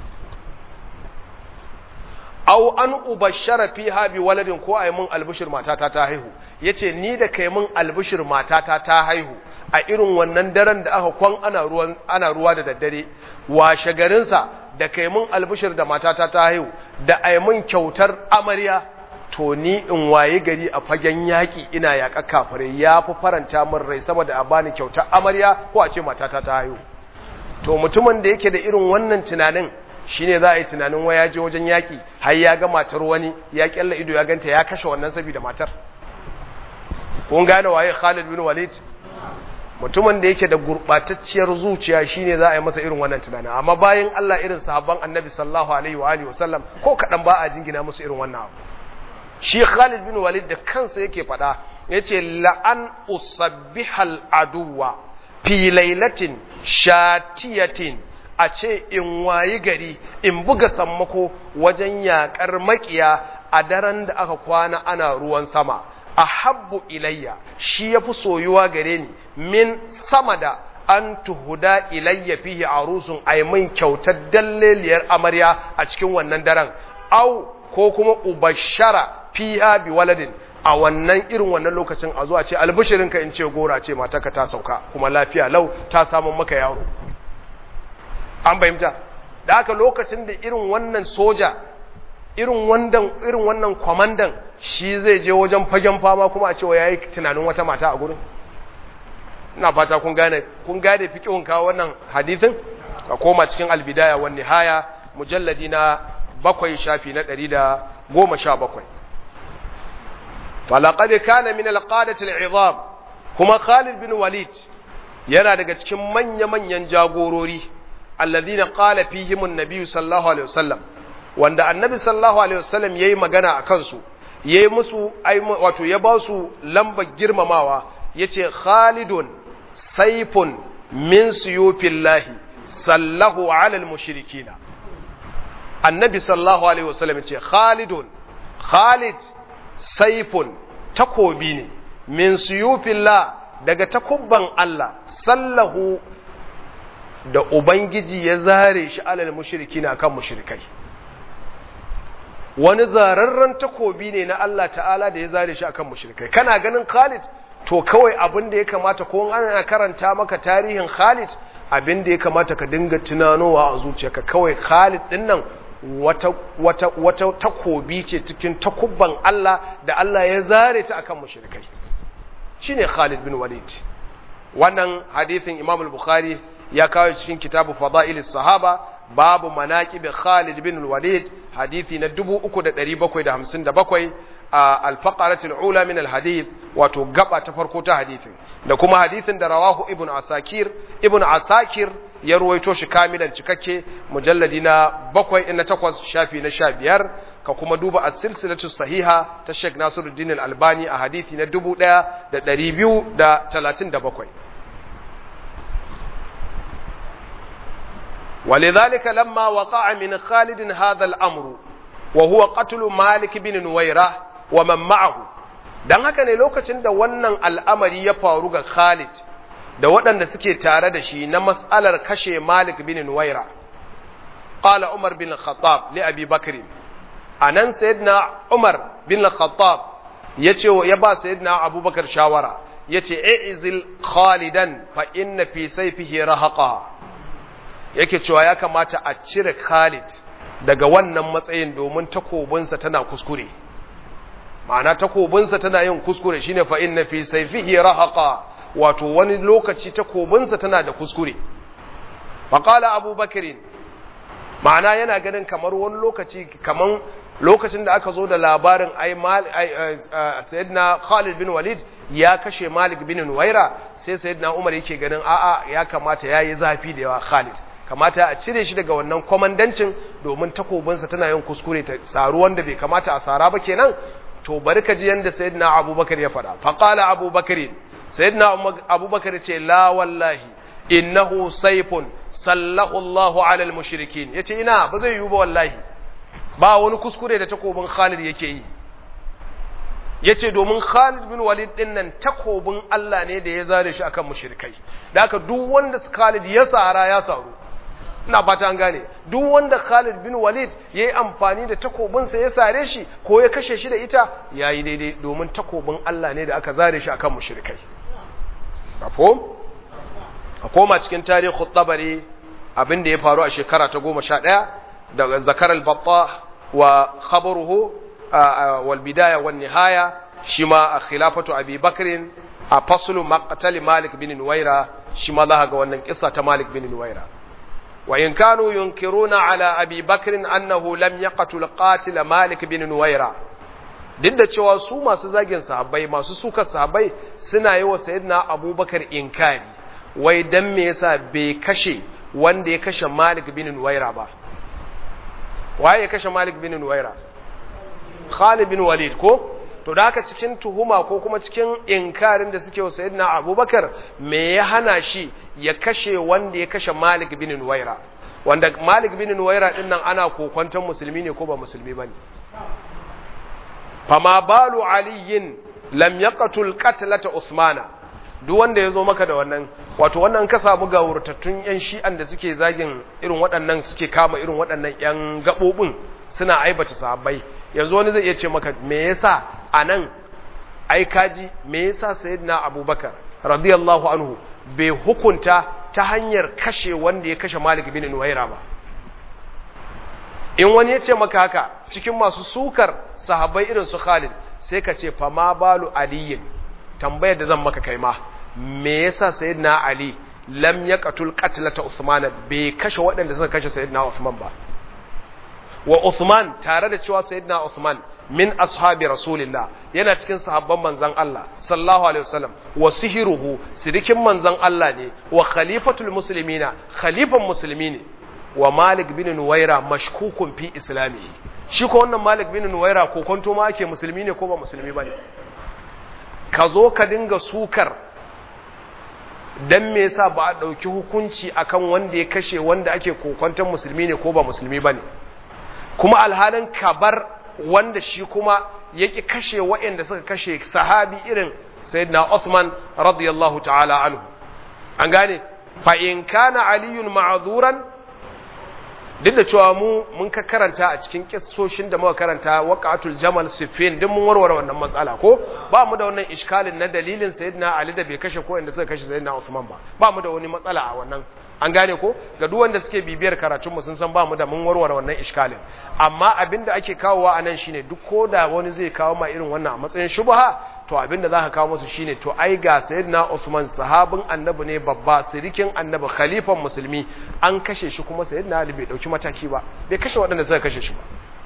aw an ubashara fiha bi waladin ko ayi mun albishir matata ta haihu yace ni da kai mun albishir matata ta haihu a irin wannan daren da aka kwan ana ruwan ana ruwa da daddare washe garin sa da kai mun albishir da matata ta haihu da ayi mun kyautar amarya to ni in waye gari a fagen yaki ina yaƙa kafare ya fi faranta min rai saboda a bani kyautar amarya ko a ce matata ta haihu to mutumin da yake da irin wannan tunanin shine za a yi tunanin waya je wajen yaƙi har ya ga matar wani ya kyalla ido ya ganta ya kashe wannan saboda matar kun gane waye Khalid bin Walid mutumin da yake da gurbatacciyar zuciya shine za a yi masa irin wannan tunanin amma bayan Allah irin sahabban Annabi sallallahu alaihi wa alihi wasallam ko kadan ba a jingina musu irin wannan abu shi Khalid bin Walid da kansa yake faɗa yace la'an usabbihal aduwa fi lailatin shatiyatin a ce in wayi gari in buga sammako wajen yaƙar maƙiya a daren da aka kwana ana ruwan sama a habbu ilayya shi ya fi soyuwa gare ni min sama da an tuhuda ilayya fihi arusun aimin kyautar dalleliyar amarya a cikin wannan daren au ko kuma ubashara fiha bi waladin a wannan irin wannan lokacin a zuwa ce albishirinka in ce gora ce matarka ta sauka kuma lafiya lau ta samun maka yaro an fahimta da haka lokacin da irin wannan soja irin wannan irin wannan kwamandan shi zai je wajen fagen fama kuma a cewa yayi tunanin wata mata a gurin ina fata kun gane kun gane fiqhun kawo wannan hadisin ka koma cikin albidaya wan nihaya mujalladi na bakwai shafi na 117 falaqad kana min alqadati al'izam kuma Khalid bin Walid yana daga cikin manya-manyan jagorori alladhina qala fihim an-nabi sallallahu alaihi wasallam wanda annabi sallallahu alaihi wasallam yayi magana akan su yayi musu wato ya ba su lambar girmamawa yace Khalidun sayfun min suyufillahi sallahu ala al-mushrikina annabi sallallahu alaihi wasallam yace Khalidun Khalid sayfun takobi ne min suyufillah daga takubban Allah sallahu da Ubangiji ya zare shi alal mushriki na kan mushrikai wani zararren takobi ne na Allah ta'ala da ya zare shi akan mushrikai kana ganin Khalid to kawai abin da ya kamata ko ana karanta maka tarihin Khalid abin da ya kamata ka dinga tunanowa a zuciyarka kawai Khalid din nan wata wata wata takobi ce cikin takubban Allah da Allah ya zare ta akan mushrikai shine Khalid bin Walid wannan hadithin Imam al-Bukhari ya kawo cikin kitabu Fada'ilis Sahaba babu manaqib Khalid bin Walid hadithi na 3757 a al-faqarat al-ula min al-hadith wato gaba ta farko ta hadithin da kuma hadithin da rawahu Ibn Asakir Ibn Asakir ya ruwaito shi kamilan cikakke mujalladi na bakwai na takwas shafi na sha biyar ka kuma duba a silsilatu sahiha ta Sheikh Nasiruddin Al-Albani a hadithi na dubu ɗaya da ɗari biyu da talatin da bakwai. ولذلك لما وقع من خالد هذا الأمر وهو قتل مالك بن نويرة ومن معه dan haka ne lokacin da wannan al'amari ya faru ga Khalid da waɗanda suke tare da shi na mas'alar kashe Malik bin Nuwaira qala Umar bin Khattab li Abi Bakr anan sayyidina Umar bin Khattab yace ya ba sayyidina Abubakar shawara yace i'zil Khalidan fa inna fi sayfihi rahaqa yake cewa ya kamata a cire Khalid daga wannan matsayin domin takobinsa tana kuskure ma'ana takobinsa tana yin kuskure shine fa inna fi sayfihi rahaqa wato wani lokaci takobinsa tana da kuskure faqala abubakar ma'ana yana ganin kamar wani lokaci kaman lokacin da aka zo da labarin ai sayyidina Khalid bin Walid ya kashe Malik bin Nuwaira sai sayyidina Umar yake ganin a'a ya kamata yayi zafi da yawa Khalid kamata a cire shi daga wannan kwamandancin domin takobinsa tana yin kuskure ta saru wanda bai kamata a sara ba kenan to bari ka ji yanda sayyidina Abubakar ya faɗa faqala Abubakar sayyidina Abubakar ce la wallahi innahu sayfun sallahu Allahu ala al-mushrikin yace ina ba zai yiwu ba wallahi ba wani kuskure da takobin Khalid yake yi yace domin Khalid bin Walid din nan takobin Allah ne da ya zare shi akan mushrikai da haka duk wanda Khalid ya sara ya saru ina fata an gane duk wanda Khalid bin Walid ya yi amfani da takobinsa ya sare shi ko ya kashe shi da ita ya yi daidai domin takobin Allah ne da aka zare shi akan mushrikai mafhum a koma cikin tarihi tabari abin da ya faru a shekara ta goma sha ɗaya daga zakar al-batta wa khabaruhu wal bidaya wan nihaya shi ma a khilafatu abi bakrin a faslu maqtal malik bin nuwaira shi ma za ga wannan kissa ta malik bin nuwaira wa in kanu yunkiruna ala abi bakrin annahu lam yaqtul qatil malik bin nuwaira duk da cewa su masu zagin sahabbai masu sukar sahabbai suna yi wa sayyidina abubakar inkari wai dan me yasa bai kashe wanda ya kashe Malik bin Nuwaira ba waye ya kashe Malik bin Nuwaira Khalid bin Walid ko to da haka cikin tuhuma ko kuma cikin inkarin da suke wa sayyidina Abubakar me ya hana shi ya kashe wanda ya kashe Malik bin Nuwaira wanda Malik bin Nuwaira din nan ana kokwanton musulmi ne ko ba musulmi bane fama balu aliyin lam yaqtul qatlata usmana duk wanda ya zo maka da wannan wato wannan ka samu ga wurtattun yan shi'an da suke zagin irin waɗannan suke kama irin waɗannan yan gaɓoɓin suna aibata sahabbai yanzu wani zai iya ce maka me yasa anan ai kaji me yasa sayyidina abubakar radiyallahu anhu bai hukunta ta hanyar kashe wanda ya kashe malik bin nuwaira ba in wani ya ce maka haka cikin masu sukar sahabbai irin su khalid sai ka ce fa ma balu aliyin tambayar da zan maka kai ma me yasa sayyidina ali lam yaqtul qatlata usman bai kashe waɗanda suka kashe sayyidina usman ba wa usman tare da cewa sayyidina usman min ashabi rasulillah yana cikin sahabban manzon Allah sallallahu alaihi wasallam wa sihiruhu sirikin manzon Allah ne wa khalifatul muslimina khalifan musulmi ne wa Malik bin Nuwaira mashkukun fi islamihi shi ko wannan Malik bin Nuwaira ko kwanto ma ake musulmi ne ko ba musulmi bane ka zo ka dinga sukar dan me yasa ba a dauki hukunci akan wanda ya kashe wanda ake kokwanton musulmi ne ko ba musulmi bane kuma alhalin kabar wanda shi kuma yake kashe waɗanda suka kashe sahabi irin sayyidina Uthman radiyallahu ta'ala anhu an gane fa in kana aliyun ma'zuran duk da cewa mu mun ka karanta a cikin kissoshin da muka karanta waqatul jamal siffin duk mun warware wannan matsala ko ba mu da wannan iskalin na dalilin sayyidina ali da bai kashe ko inda suka kashe sayyidina usman ba ba mu da wani matsala a wannan an gane ko ga duk wanda suke bibiyar karatun mu sun san ba mu da mun warware wannan iskalin amma abinda ake kawowa anan shine duk koda wani zai kawo ma irin wannan a matsayin shubha to abinda zaka kawo musu shine to ai ga sayyidina Usman sahabin annabi ne babba sirikin annabi khalifan musulmi an kashe shi kuma sayyidina Ali bai dauki mataki ba bai kashe waɗanda suka kashe shi ba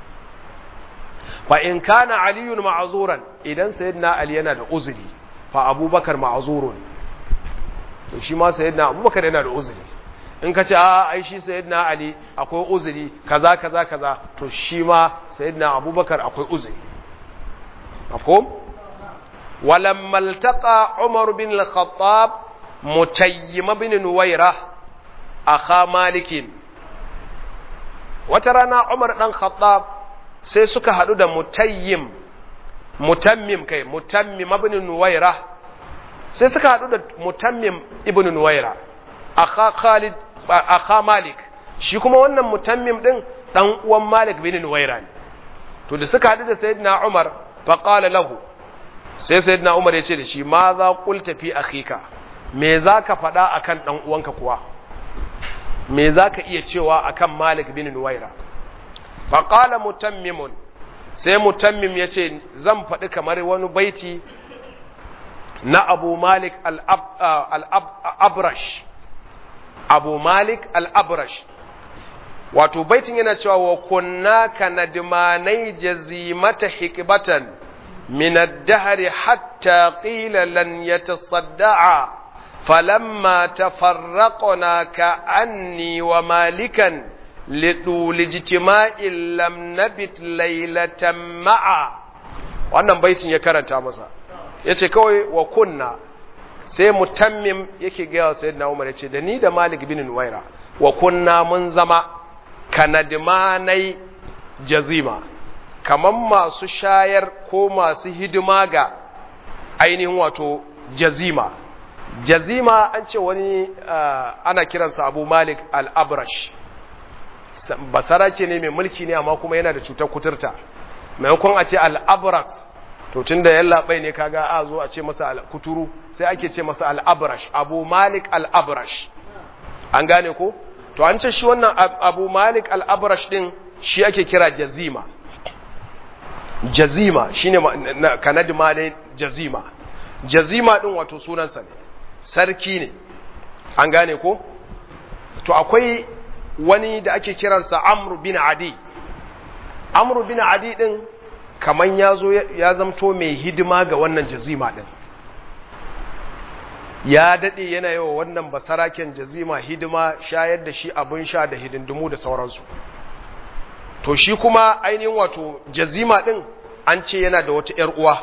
fa in kana aliyun ma'zuran idan sayyidina Ali yana da uzuri fa Abubakar ma'zurun to shi ma sayyidina Abubakar yana da uzuri in ka ce a ai shi sayyidina Ali akwai uzuri kaza kaza kaza to shi ma sayyidina Abubakar akwai uzuri mafhum ولما التقى عمر بن الخطاب متيم بن نويرة أخا مالك وترانا عمر بن الخطاب sai suka haɗu da mutayyim mutammim kai mutammim ibn nuwaira sai suka haɗu da mutammim ibn nuwaira akha khalid akha malik shi kuma wannan mutammim din dan uwan malik bin nuwaira ne to da suka haɗu da sayyidina umar fa qala lahu sai sayyidina umar ya ce da shi ma za qulta fi akhika me zaka faɗa akan dan uwanka kuwa me zaka iya cewa akan malik bin nuwaira fa qala mutammimun sai mutammim ya ce zan faɗi kamar wani baiti na abu malik al-abrash abu malik al-abrash wato baitin yana cewa wa kunna kanadmanai jazimata hikbatan min ad-dahr hatta qila lan yatasadda'a falamma tafarraqna ka anni wa malikan lidul ijtima'in lam nabit laylatan ma'a wannan baitin ya karanta masa yace kawai wa kunna sai mutammim yake ga wa sayyidina Umar yace da ni da Malik bin Nuwaira wa kunna mun zama kanadmanai jazima kaman masu shayar ko masu hidima ga ainihin wato jazima jazima an ce wani ana kiransa Abu Malik al-Abrash basarake ne mai mulki ne amma kuma yana da cutar kuturta maimakon a ce al-Abras to tun da yallaɓai ne kaga a zo a ce masa kuturu sai ake ce masa al'abrash abu malik al'abrash an gane ko to an ce shi wannan abu malik al'abrash din shi ake kira jazima jazima shi ne kanadi ma ne jazima jazima din wato sunansa ne sarki ne an gane ko to akwai wani da ake kiransa amru bin adi amru bin adi din kaman ya zo ya zamto mai hidima ga wannan jazima ɗin ya daɗe yana yi wa wannan basaraken jazima hidima shayar da shi abin sha da hidindimu da sauransu to shi kuma ainihin wato jazima ɗin an ce yana da wata ‘yar uwa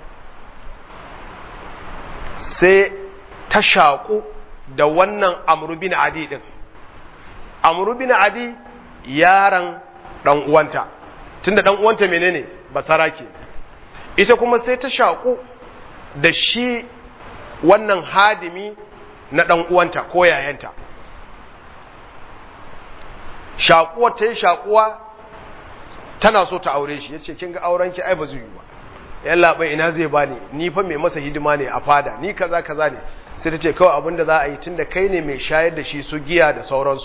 sai ta shaƙu da wannan amrubin adi ɗin amrubin adi yaran ɗan uwanta tunda ɗan uwanta menene basara ke ita kuma sai ta shaƙu da shi wannan hadimi na ɗan uwanta ko yayanta shaƙuwa ta yi shaƙuwa tana so ta aure shi ya ce kin ga aurenki ai ba zai yi ba yan labai ina zai ba ni ni fa mai masa hidima ne a fada ni kaza kaza ne sai ta ce kawai abin da za a yi tun da kai ne mai shayar da shi su giya da sauransu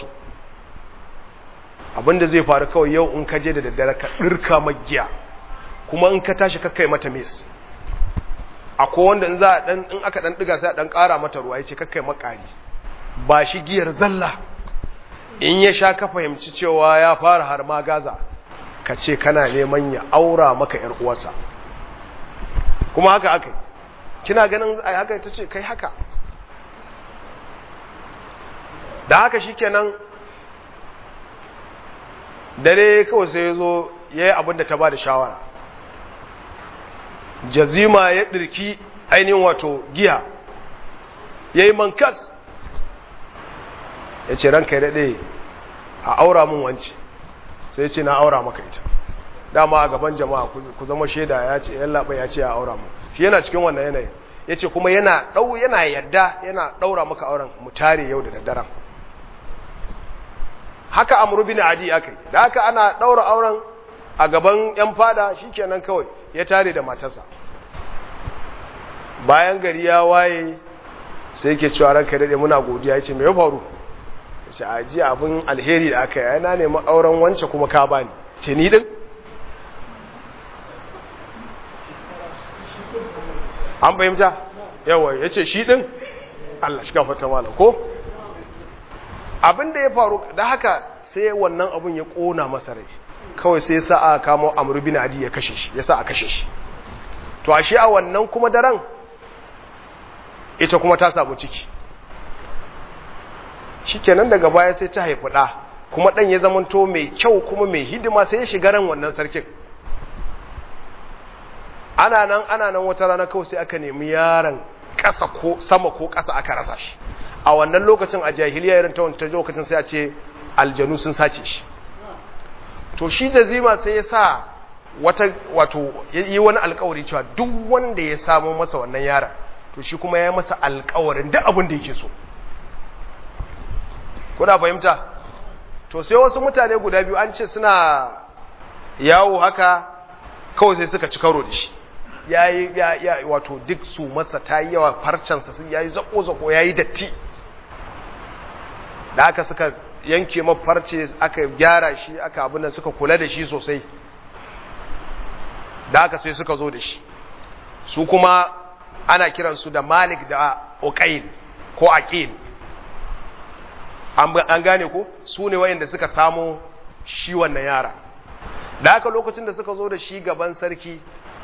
abin da zai faru kawai yau in ka je da daddare ka ɗirka magiya kuma in ka tashi ka kai mata mes akwai wanda in za a dan in aka dan diga sai a dan ƙara mata ruwa yace kakkai makari ba shi giyar zalla in ya sha ka fahimci cewa ya fara har ma gaza ka ce kana neman ya aura maka ‘yar uwarsa kuma haka aka kina ganin a haka ta ce kai haka da haka shi kenan dare kawai sai ya zo ya yi abin da ta ba da shawara jazima ya ɗirki ainihin wato giya ya yi mankas ya ce ranka ya daɗe a aura mun wance sai ce na aura maka ita dama a gaban jama'a ku zama shaida ya ce yan laɓa ya ce a aura mu shi yana cikin wannan yanayin ya ce kuma yana ɗau yana yadda yana ɗaura maka auren mu tare yau da daddaren haka amuru bin adi aka yi da haka ana ɗaura auren a gaban yan fada shi kenan kawai ya tare da matarsa bayan gari ya waye sai ke cewa ranka daɗe muna godiya ya ce mai faru ya ce a ji abin alheri da aka yi na nemi auren wance kuma ka bani ce ni ɗin an fahimta yawa ya ce shi ɗin Allah shi kafa malam ko abin da ya faru da haka sai wannan abin ya ƙona masa rai kawai sai sa a kamo amuru bin adi ya kashe shi ya sa a kashe shi to a shi a wannan kuma daren ita kuma ta samu ciki shi kenan daga baya sai ta haifi ɗa kuma ɗan ya zamanto mai kyau kuma mai hidima sai ya shiga ran wannan sarkin ana nan ana nan wata rana kawai sai aka nemi yaron ƙasa ko sama ko ƙasa aka rasa shi a wannan lokacin a jahiliya irin ta wancan lokacin sai a ce aljanu sun sace shi to shi jazima sai ya sa wata wato yi wani alkawari cewa duk wanda ya samu masa wannan yaron to shi kuma ya masa alkawarin duk abin da yake so kuna fahimta to sai wasu mutane guda biyu an ce suna yawo haka kawai sai suka ci karo da shi ya yi ya wato duk su masa ta yi yawa farcansa sun ya yi zako-zako ya yi datti da aka suka yanke mafarce aka gyara shi aka abin da suka kula da shi sosai da aka sai suka zo da shi su kuma ana kiransu da malik da uqail ko aqil an gane ko su ne wayanda suka samu shi wannan yara da haka lokacin da suka zo da shi gaban sarki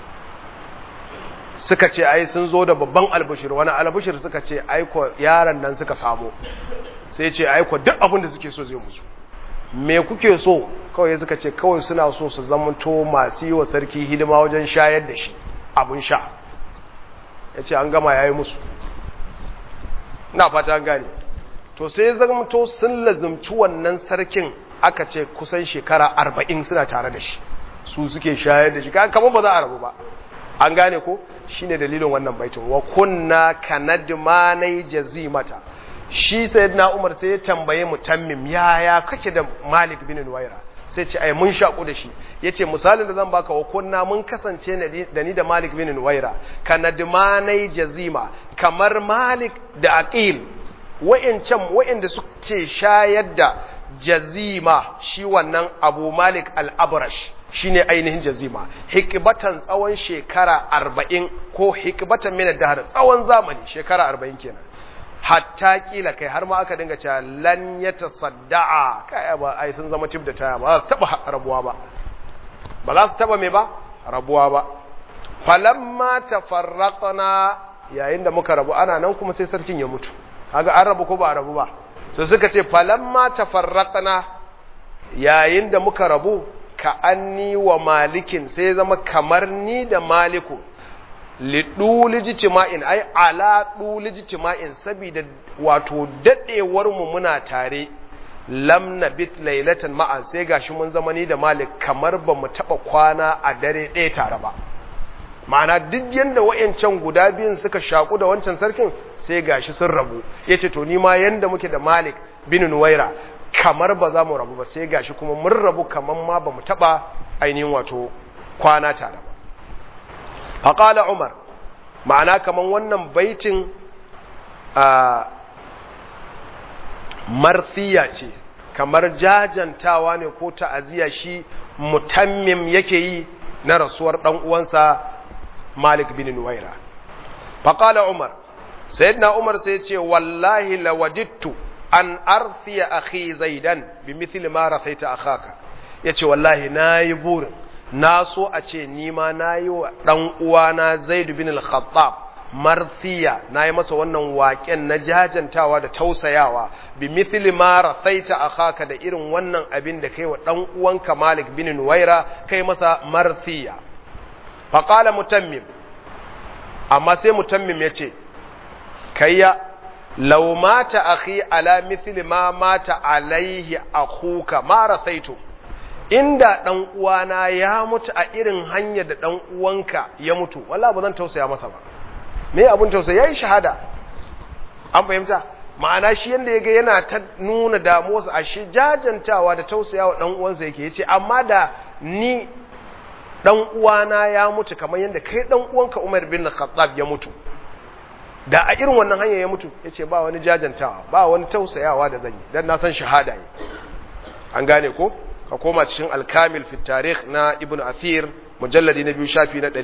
suka ce ai sun zo da babban albashir wani albashir suka ce aiko yaran nan suka samu sai ce aiko duk abin da suke so zai musu me kuke so kawai suka ce kawai suna so su zamanto masu yi wa sarki hidima wajen shayar da shi abin sha ya ce an gama ya yi musu na fata gane to sai zamanto sun lazumci wannan sarkin aka ce kusan shekara arba'in suna tare da shi su suke shayar da shi kamar ba za a rabu ba an gane ko shine dalilin wannan baitin wa kunna kanadmanai jazimata shi sayyidina Umar sai ya tambaye mutammim yaya kake da Malik bin Nuwaira sai ce ai mun shaku da shi yace misalin da zan baka wa kunna mun kasance da ni da Malik bin Nuwaira kanadmanai jazima kamar Malik da Aqil wa'incan wa'inda suke shayar da jazima shi wannan Abu Malik al-Abrash shine ainihin jazima hikibatan tsawon shekara arba'in ko hikibatan mina dahar tsawon zamani shekara arba'in kenan hatta kila kai har ma aka dinga cewa lan ya tasadda'a kai ba ai sun zama tib da taya ba za su taba rabuwa ba ba za su taba me ba rabuwa ba falamma tafarraqna yayin da muka rabu ana nan kuma sai sarkin ya mutu kaga an rabu ko ba a rabu ba so suka ce falamma tafarraqna yayin da muka rabu ka anni wa malikin sai zama kamar ni da maliku liɗuli jitima'in ai ala ɗuli jitima'in saboda wato daɗewar mu muna tare lam na bit lailatan ma'an sai gashi mun zama ni da malik kamar ba mu taɓa kwana a dare ɗaya tare ba ma'ana duk yadda wa'yancan guda biyun suka shaku da wancan sarkin sai gashi sun rabu ya ce to ni ma yadda muke da malik bin nuwaira kamar ba za mu rabu ba sai gashi kuma mun rabu kamar ma ba mu taɓa ainihin wato kwana tare ba faƙala umar ma'ana kamar wannan baitin a marsiya ce kamar jajantawa ne ko ta'aziyya shi mutammim yake yi na rasuwar ɗan uwansa malik bin nuwaira faƙala umar sayyidina umar sai ce wallahi lawadittu an arsiya akhi zaidan bi mithli ma rasaita akhaka yace wallahi nayi burin na so a ce ni ma nayi wa dan uwana Zaid bin al-Khattab marthiya nayi masa wannan waƙen na jajantawa da tausayawa bi mithli ma rathaita akhaka da irin wannan abin da kai wa dan uwanka Malik bin Nuwaira kai masa marthiya fa qala mutammim amma sai mutammim yace kayya law mata akhi ala mithli ma mata alaihi akhuka ma rathaitu inda dan uwana ya mutu a irin hanyar da dan uwanka ya mutu wallahi ba zan tausaya masa ba me abun tausayi yayi shahada an fahimta ma'ana shi yanda yaga yana ta nuna damuwarsa a shi jajantawa da tausayawa dan uwansa yake yace amma da ni dan uwana ya mutu kamar yanda kai dan uwanka Umar bin Khattab ya mutu da a irin wannan hanya ya mutu yace ba wani jajantawa ba wani tausayawa da zan yi dan na san shahada ne an gane ko ka koma cikin al-kamil fi tarikh na ibn athir mujalladi na biyu shafi na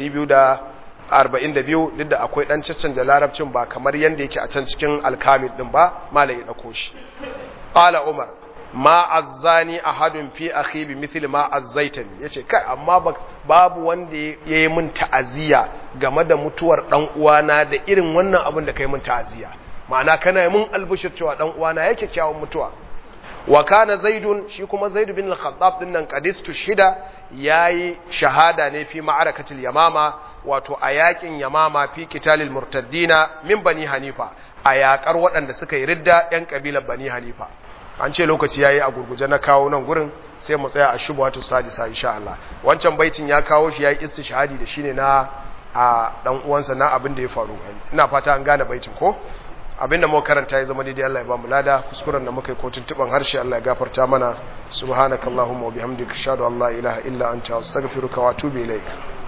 242 duk da akwai dan caccanja larabcin ba kamar yanda yake a can cikin al-kamil din ba malai ya dauko shi qala umar ma azzani ahadun fi akhi bi mithli ma azzaitani yace kai amma babu wanda yayi min ta'aziya game da mutuwar dan uwana da irin wannan abin da kai min ta'aziya ma'ana kana mun albushir cewa dan uwana yake kyawun mutuwa wa kana zaidun shi kuma zaid bin al-khattab din nan qadistu shida yayi shahada ne fi ma'arakatil yamama wato a yakin yamama fi qitalil murtaddina min bani hanifa a yakar waɗanda suka yi ridda yan kabilar bani hanifa an ce lokaci yayi a gurguje na kawo nan gurin sai mu tsaya a shubhatu sadisa insha Allah wancan baitin ya kawo shi yayi istishhadi da shine na a dan uwansa na abin da ya faru ina fata an gane baitin ko abinda muka karanta ya zama daidai Allah ya ba mu lada kuskuren da muka yi ko tuntuban harshe Allah ya gafarta mana subhanakallahumma wa bihamdika ashhadu an la ilaha illa anta astaghfiruka wa atubu ilaik